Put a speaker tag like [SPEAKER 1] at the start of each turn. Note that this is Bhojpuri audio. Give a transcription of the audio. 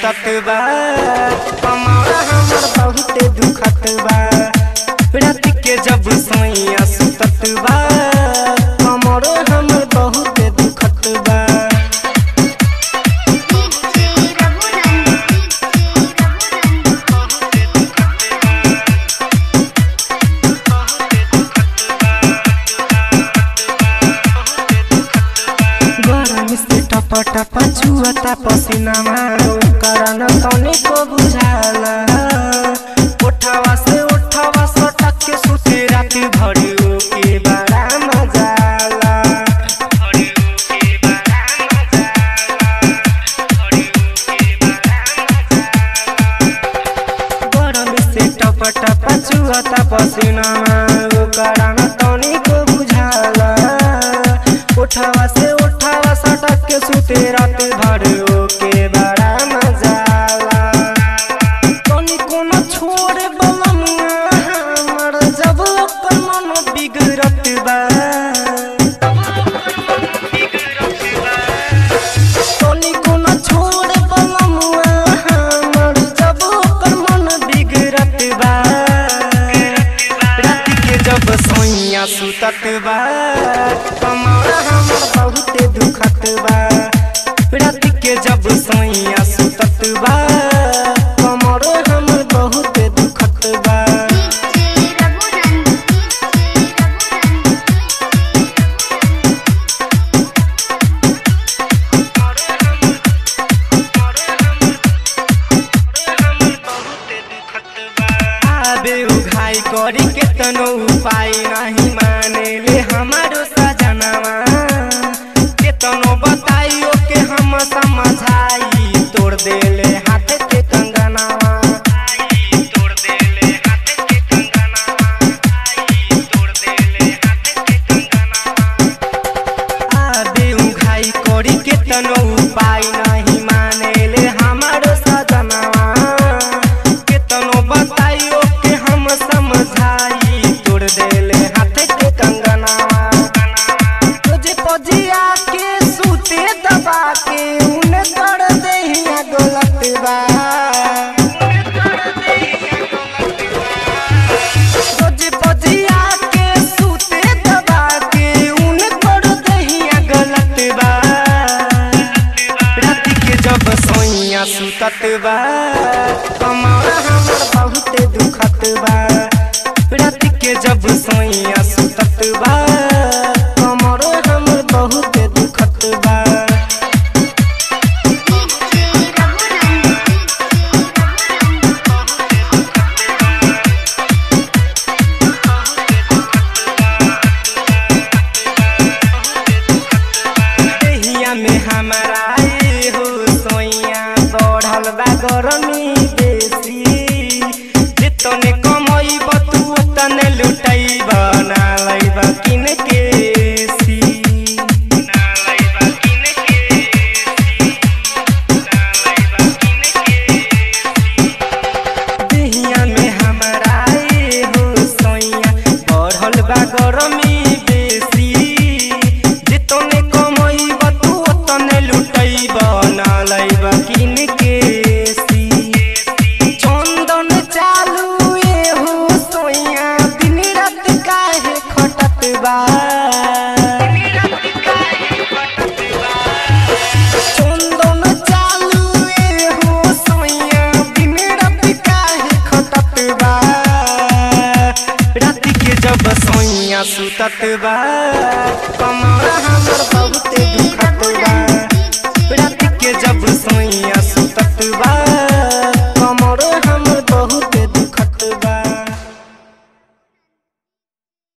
[SPEAKER 1] सुतत बा कमरा हमर बहुते दुखत बा रात के जब सैया सुतत बा कमरा हमर बहुते दुखत बा
[SPEAKER 2] डीजे रघुनंदन डीजे रघुनंदन
[SPEAKER 1] गरम से टप टप छुअता पसीनामा करन तनी को बुझाला उठावा से उठावा सटक के सुते रात भरी के बड़ा मजाला गरम से टप टप छुअता पसीनामा करन तनी को बुझाला उठावा से उठावा सटक के सुते रात भर के बड़ा मजाला तनी कोनो छोड़ बलमुआ हमर जब ओकर मन बिगड़त बा तनी कोनो छोड़ बलमुआ हमर जब ओकर मन बिगड़त बा रात के जब सोइया सुतत बा कमरा हमर बहुते दुखत बा रात के जब सोइया सुतत बा कमरा हमर बहुते दुखत बा
[SPEAKER 2] डीजे रघुनंदन डीजे रघुनंदन
[SPEAKER 1] आबे उघाई करी के तनो उपाय नहीं माने ले हमारो सजनवा के तनो बताइयो के हम समझाई तोड़ देले हाथ के कंगनवा तोड़ देले हाथ के कंगनवा तोड़ देले हाथ के कंगनवा आबे उघाई करी के तनो उपाय नहीं माने ले हमारो सजनवा के तनो बताइयो के हम समझाई तोड़ देले हाथ के कंगनवा तुझे पजिया के सूते दबा के उन कर देहिया गलत बा तुझे पजिया के सूते दबा के उन कर देहिया गलत बा रात के जब सोइया सुतत बा कमरा हमर बहुते दुखत बा रात के जब सोइया सुतत बा कमरा हमर बहुते दुखत बा
[SPEAKER 2] डीजे रघुनंदन डीजे रघुनंदन
[SPEAKER 1] देहिया में हमारा ए हो सोइया बढ़ल बा गरमी बेसी जितने कमई तू तने लुटैब ना लैब किन के सी ना लैब किन के सी ना लैब किन के सी देहिया में हमारा ए हो सोइया बढ़ल बा गरमी बेसी जितने कमैब तू ओतने लुटैब ना लैब किन के सी चंदन चालू ए हो सोइया दिन रात काहे खटत बा चंदन चालू ए हो सोइया दिन रात काहे खटत बा रात के जब सोइया सुतत बा